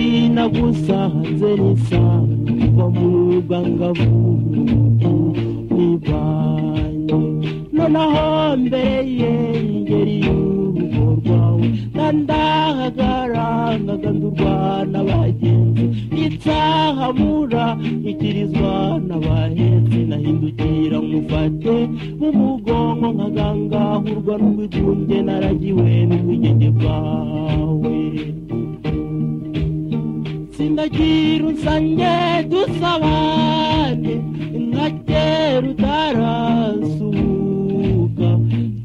ubusa hanze n'isaha kuva mu rugangabo nibanye nonaho mbere ye ingeri y'urugo rwawe kandahagaranga n'abagenzi itsahamura ikirizwa n'abahetse nahindukira nkufate mu mugongo nkagangahurwa n'ubwigunge naragiwe n'ubwigenge bwawe sinagira usange dusabane nkagera utarasuhuka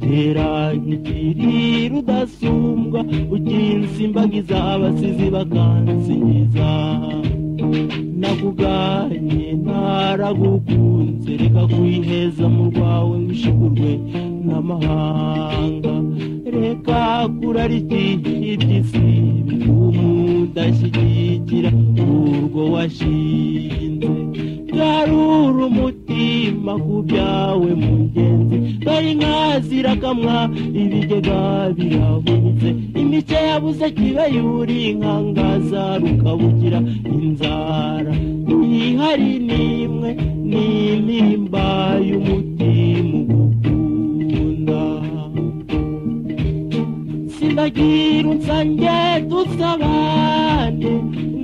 tera nk'ikiri rudasumbwa ukinsi imbagiza abasizi bakansingiza nakuganye ntaragukunze reka kwiheza mu rwawe wishigurwe n'amahanga reka kurarikira iby'isi umudashyigikira urwo washinze garura umutima ku byawe mugenzi dore inka zirakamwa ibigega birahunitse imice yabuze kibe yuri inkangaza rukabugira inzara ihari n'imwe n'intimba y'umutima ugukunda sinagira unsange dusabane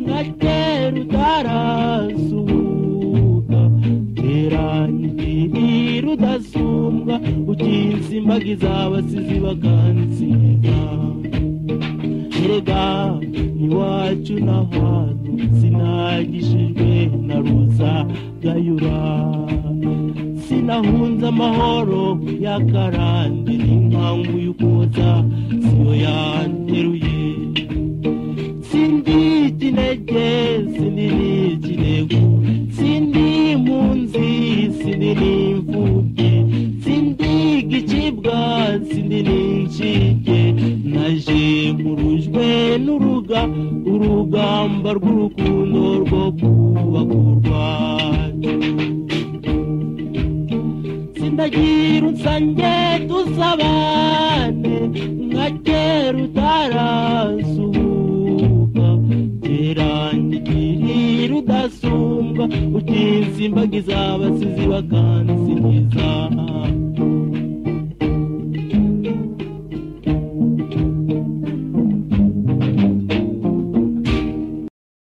ngatera utarasuhuka teranyigiri rudasumbwa ukinsi imbagiza abasizi bakansinda erega iwacu n'ahantu sinagishijwe na ruza gayura sinahunze amahoro y'akarande n'inkangu y'ukoza siyo yanteruye sindi kinege sinini kinego sindi impunzi sinini imfubyi sindi igicibwa sinini incike naje nkurujwe n'uruga urugamba rw'urukundo rwo kubaka u rwacu ndagira unsange dusabane nka kera utarasuhuka teranyigirira udasumbwa ukinsimbagiza abasizi bakansingiza